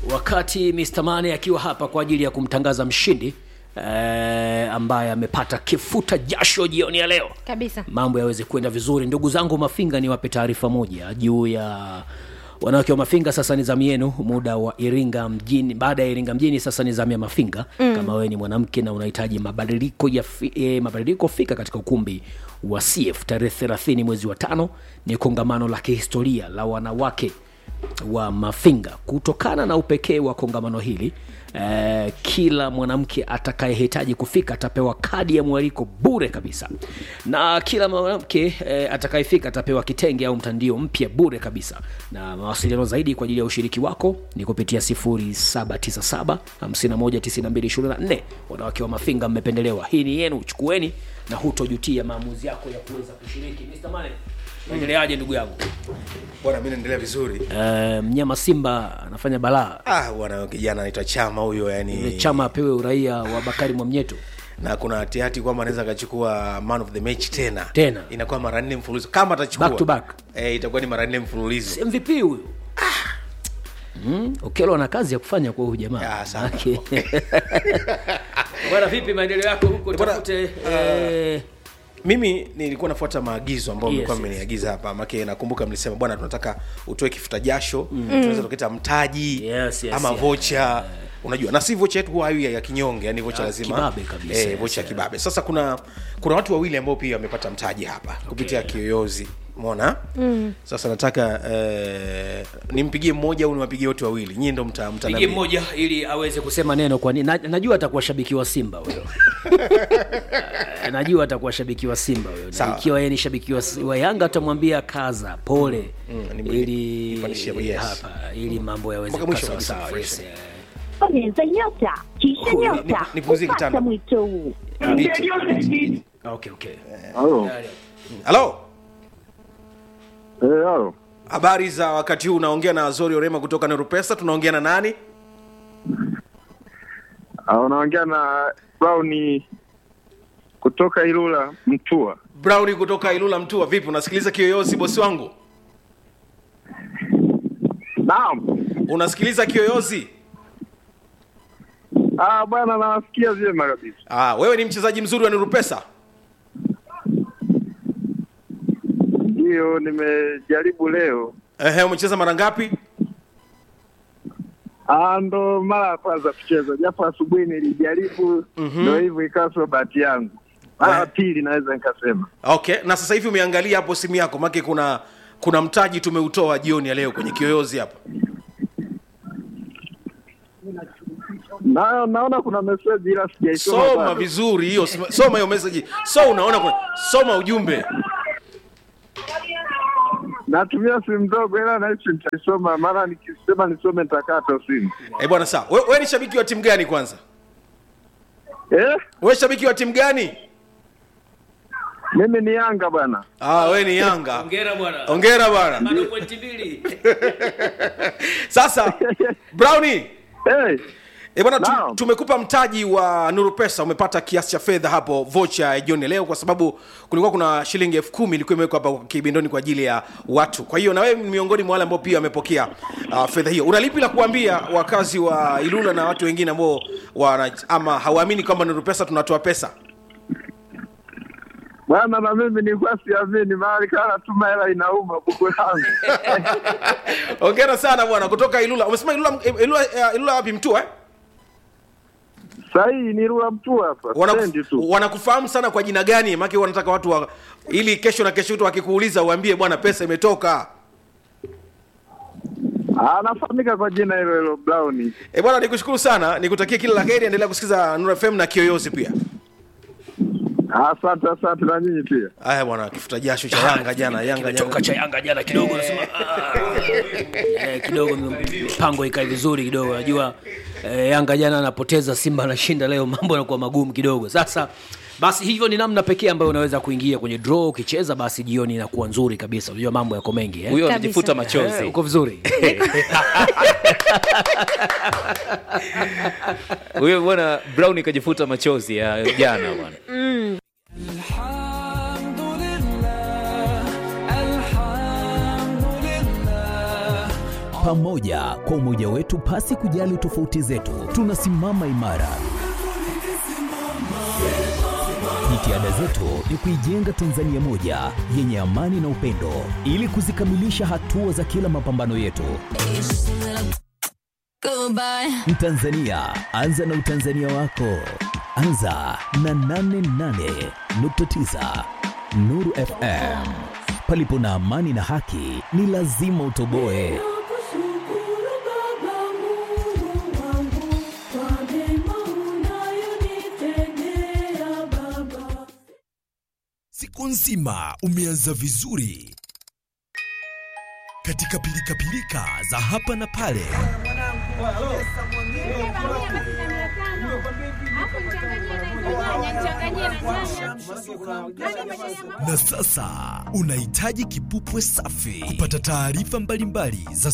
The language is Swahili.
wakati Mr. Mane akiwa hapa kwa ajili ya kumtangaza mshindi eh, ambaye amepata kifuta jasho jioni ya leo kabisa mambo yaweze kwenda vizuri ndugu zangu mafinga niwape taarifa moja juu ya wanawake wa mafinga sasa ni zamu yenu muda wa iringa mjini baada ya iringa mjini sasa ni zamu ya mafinga mm. kama wewe ni mwanamke na unahitaji mabadiliko ya fi, eh, mabadiliko fika katika ukumbi wa cf tarehe 30 mwezi wa tano ni kongamano la kihistoria la wanawake wa mafinga kutokana na upekee wa kongamano hili eh, kila mwanamke atakayehitaji kufika atapewa kadi ya mwaliko bure kabisa na kila mwanamke eh, atakayefika atapewa kitenge au mtandio mpya bure kabisa na mawasiliano zaidi kwa ajili ya ushiriki wako ni kupitia 797 519224 wanawake wa mafinga mmependelewa hii ni yenu chukueni na hutojutia maamuzi yako ya kuweza kushiriki Mr. Mane endeleaje ndugu yangu bwana mi naendelea vizuri Eh, mnyama simba anafanya balaa ah bwana kijana anaitwa chama huyo Ile yani chama apewe uraia wa bakari mwamnyeto na kuna hatihati kwamba anaweza akachukua man of the match tena Tena. inakuwa mara nne mfululizo kama atachukua Back to back. eh, itakuwa ni mara nne mfululizo mvp huyu mm, okelo ana kazi ya kufanya kwa huyu jamaa Ah, sana. Manake- bwana vipi maendeleo yako huko Bwana, tafute eh, mimi nilikuwa nafuata maagizo ambayo Yes, mlikuwa yes. mmeniagiza hapa make nakumbuka mlisema bwana tunataka utoe kifuta jasho mm. tunaweza tuketa mtaji Yes, yes, ama yes. vocha unajua na si vocha yetu huwa hayo ya ya kinyonge yani vocha Ya lazima kibabe kabisa, eh, yes, vocha ya yes. kibabe sasa kuna kuna watu wawili ambao pia wamepata mtaji hapa kupitia kiyoyozi mona mm. sasa nataka eh, nimpigie mmoja au niwapigie wote wawili nyii ndo mta, mta pigie mmoja ili aweze kusema neno kwani na, najua atakuwa shabiki wa simba huyo Eh, najua atakuwa shabiki wa simba huyo na Sawa. ikiwa yeye ni shabiki wa, wa yanga atamwambia kaza pole Mm, ni- ili nipandishie, yes. hapa ili mambo yaweze Mpaka kukaa mwisho sawa kabisa, sawa, fresh. yes, eh. bonyeza nyota kisha Cool. nyota Ni- nipuzie kupata kitanda. mwito huu Biti. okay okay Halo. halo Eh, halo. habari za wakati huu unaongea na azori orema kutoka nerupesa tunaongea na nani Ah, unaongea na Brown kutoka Ilula Mtua. browni kutoka ilula mtua vipi unasikiliza kiyoyozi bosi wangu Naam. unasikiliza kiyoyozi Ah, bwana nawasikia vyema kabisa. ah, wewe ni mchezaji mzuri wa nurupesa Ndio nimejaribu leo. Ehe, umecheza mara ngapi Ah, ndo mara ya kwanza kucheza, japo asubuhi nilijaribu, ndo hivyo ikawa sio bahati yangu. Mara ya Eh. pili naweza nikasema. okay na sasa hivi umeangalia hapo simu yako make kuna kuna mtaji tumeutoa jioni ya leo kwenye kiyoyozi hapa Na, naona kuna message ila sijaisoma. soma bado. vizuri hiyo soma- soma hiyo message so unaona kuna, soma ujumbe Natumia simu ndogo ila nahisi nitaisoma, maana nikisema nisome nitakata simu. eh bwana sawa wewe we ni shabiki wa timu gani kwanza Eh? wewe shabiki wa timu gani Mimi ni Yanga bwana. ah wewe ni yanga hongera bwana ongera bwana bado pointi mbili sasa browni Hey, E bwana tu, Naam. tumekupa mtaji wa Nuru Pesa, umepata kiasi cha fedha hapo vocha ya jioni leo, kwa sababu kulikuwa kuna shilingi elfu kumi ilikuwa imewekwa hapa kibindoni kwa ajili ya watu. Kwa hiyo na wewe ni miongoni mwa wale ambao pia wamepokea uh, fedha hiyo. Unalipi la kuambia wakazi wa Ilula na watu wengine ambao wana ama hawaamini kwamba Nuru Pesa tunatoa pesa? bwana na mimi nilikuwa siamini, mahali kana tuma hela inauma buku langu. Hongera sana bwana kutoka Ilula. Umesema Ilula Ilula, uh, Ilula wapi Mtua eh? Sahii ni rula mtu hapa, Wanaku- stendi tu. wanakufahamu sana kwa jina gani? Maana wanataka watu wa, ili kesho na kesho tu wakikuuliza uambie bwana pesa imetoka. Anafahamika kwa jina hilo hilo Brown. E bwana, nikushukuru sana, nikutakie kila la heri, endelea kusikiza Nuru FM na Kiyoyozi pia. Asante, asante na nyinyi pia. Haya bwana, kifuta jasho cha Yanga jana, Yanga kimetoka jana. cha yanga jana kidogo nasema ah. eh, kidogo mipango ikae vizuri kidogo najua eh, yanga jana anapoteza simba anashinda leo mambo yanakuwa magumu kidogo sasa basi hivyo ni namna pekee ambayo unaweza kuingia kwenye draw ukicheza basi jioni inakuwa nzuri kabisa unajua mambo yako mengi eh? huyo Kabisa. anajifuta Eh, machozi uko vizuri huyo bwana brown ikajifuta machozi ya jana bwana الحمد لله الحمد لله Pamoja kwa umoja wetu, pasi kujali tofauti zetu, tunasimama imara. Jitihada zetu ni kuijenga Tanzania moja yenye amani na upendo, ili kuzikamilisha hatua za kila mapambano yetu. Mtanzania, anza na utanzania wako. Anza na 88.9 Nuru FM. Palipo na amani na haki, ni lazima utoboe. Siku nzima umeanza vizuri katika pilikapilika za hapa na pale. Na sasa unahitaji kipupwe safi kupata taarifa mbalimbali za